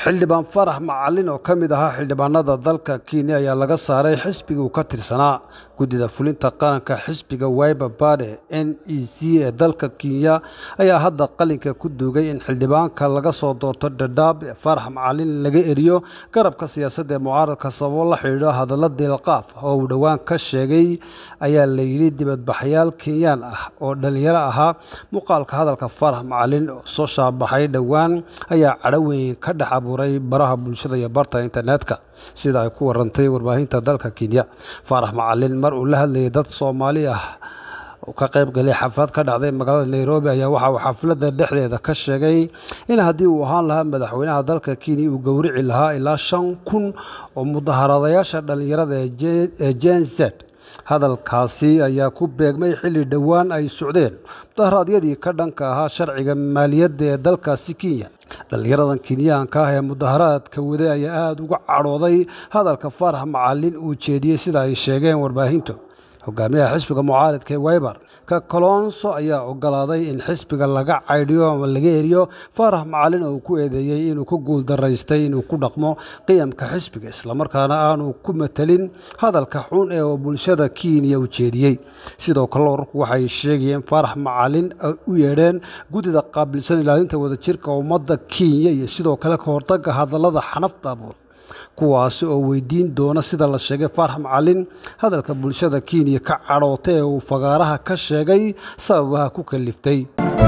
xildhibaan farax macalin oo ka mid ahaa xildhibaanada dalka kenya ayaa laga saaray xisbiga uu ka tirsanaa guddida fulinta qaranka xisbiga wiber bade n e c ee dalka kenya ayaa hadda qalinka ku duugay in xildhibaanka laga soo doorto dhadhaab ee farax macalin laga eriyo garabka siyaasadda ee mucaaradka sababo la xidhiidho hadalla deelqaaf oo uu dhowaan ka sheegay ayaa la yidhi dibadbaxyaal kenyaan ah oo dhalinyaro ahaa muuqaalka hadalka farax macalin oo soo shaabaxay dhowaan ayaa cadho weyn ka dhex abuuray baraha bulshada iyo barta internetka sida ay ku warantay warbaahinta dalka kenya faarax macalin mar uu la hadlayay dad soomaali ah oo ka qayb galay xaflad ka dhacday magaalada nairobi ayaa waxa uu xafladda dhexdeeda ka sheegay in haddii uu ahaan lahaa madaxweynaha dalka kenya uu gowrici lahaa ilaa shan kun oo mudaharadayaasha dhallinyarada ee gen z hadalkaasi ayaa ku beegmay xilli dhowaan ay socdeen mudaharaadyadii ka dhanka ahaa sharciga maaliyadda ee dalkaasi kenya dhallinyaradan kenyaanka ah ee mudaharaadka waday ayaa aada uga cadhooday hadalka farax macalin uu jeediyey sida ay sheegeen warbaahintu hogaamiyaha xisbiga mucaaridka ee wiber ka kolonso ayaa ogolaaday in xisbiga laga caydhiyo ama laga eriyo farax macalin oo uu ku eedeeyey inuu ku guuldaraystay inuu ku dhaqmo qiyamka xisbiga islamarkaana aanu ku matelin hadalka xun ee bulshada kenya u jeediyey sidoo kale wararku waxay sheegayeen farax macalin ay u yeedheen guddida qaabilsan ilaalinta wadajirka ummadda kenya iyo sidoo kale ka hortagga hadallada xanafta abuur kuwaasi oo weydiin doona sida la sheegay farax macalin hadalka bulshada kenya ka cadhoota ee uu fagaaraha ka sheegay sababaha ku kaliftay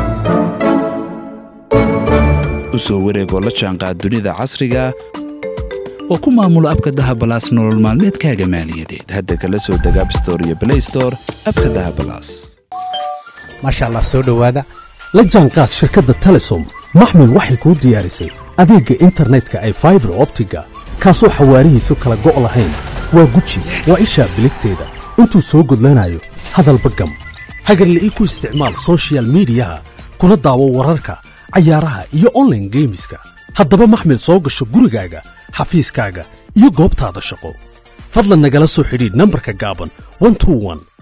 u soo wareegoo la jaanqaad dunida casriga oo ku maamulo abka dahabalaas nolol maalmeedkaaga maaliyadeed hadda kala soo deg abstore iyo blaystore abka dahabalaas maasha allah soo dhowaada la jaanqaad shirkadda telesom maxmil waxay kuu diyaarisay adeegga internetka ay faibar optiga kaasoo xawaarihiisu kala go' lahayn waa guji waa ishaa biligteeda intuu soo gudlanayo hadalba gam hagarla ii ku isticmaal sochial midiyaha kuna daawo wararka cayaaraha iyo onlaine geemiska haddaba maxmil soo gasho gurigaaga xafiiskaaga iyo goobtaada shaqo fadlan nagala soo xidhiidh nambarka gaaban